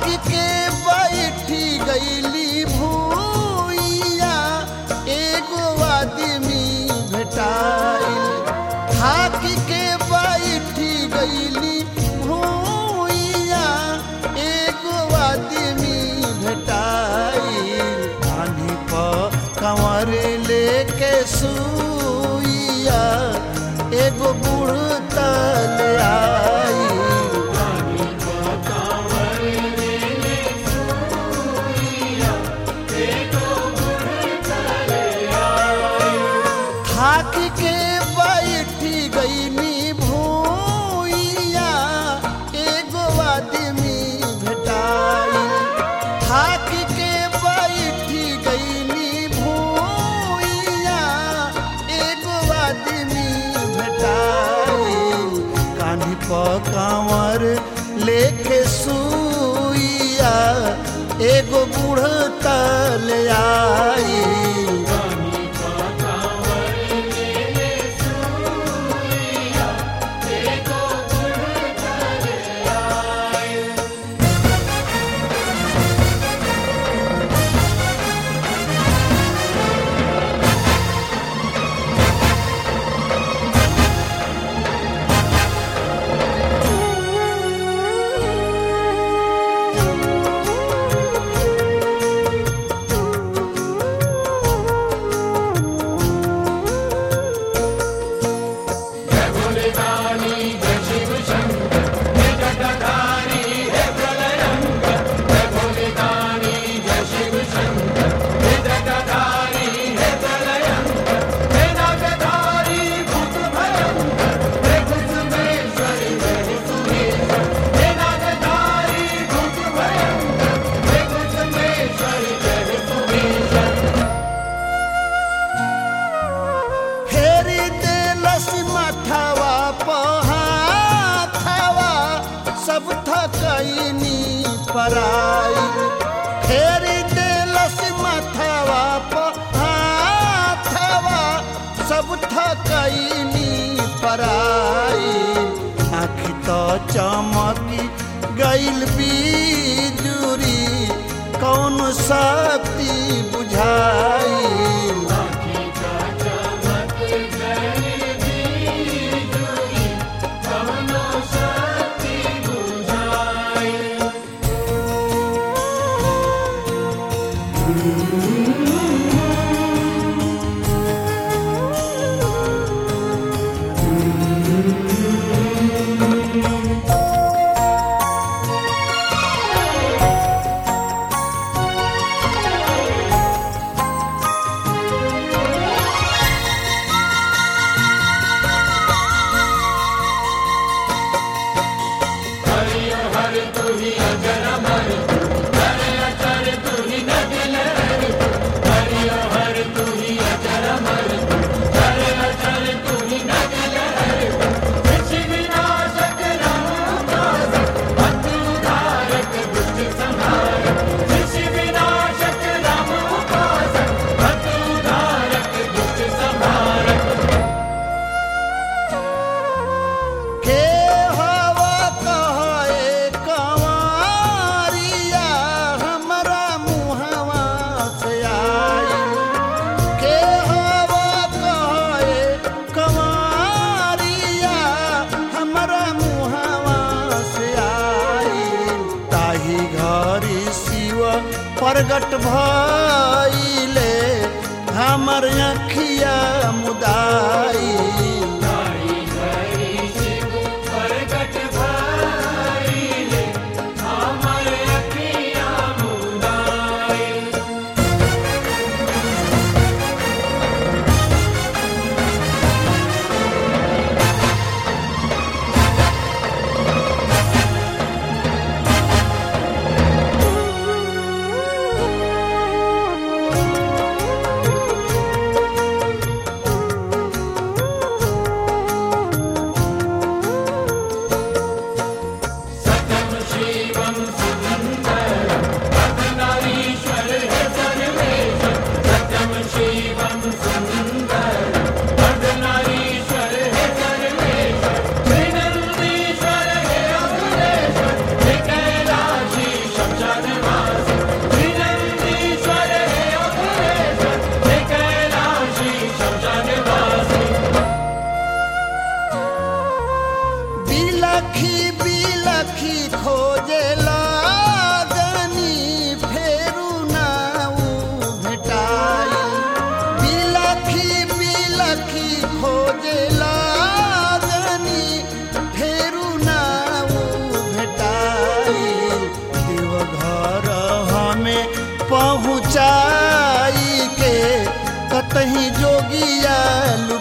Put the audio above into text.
के बैठी गईली भूइया एगो आदमी भेटाइल थाक के बैठी गईली भूइया एगो आदमी भेटाइल पानी पर कंवर लेके सुइया एगो बूढ़ तल आई थाक के बैठी गईनी भूइया एगो आदमी भेटाई थाक के बैठी गईनी भूइया एगो आदमी भेटाई कान्ही पर कांवर लेके सुइया एगो बूढ़ तल आई फेरी देलस माथावा पहाथावा सब थकैनी पराई फेरी देलस माथावा पहाथावा सब थकैनी पराई आँख तो चमकी गैल बिजुरी कौन शक्ति बुझाई के हवा कहे कंवरिया हमरा मुहवा से आई के हवा कहे कंवरिया हमरा मुहवा से आई ताही घरी शिव प्रगट भइले हमर अखिया मुदाई घर हमें पहुँचाई के कतही जोगिया लु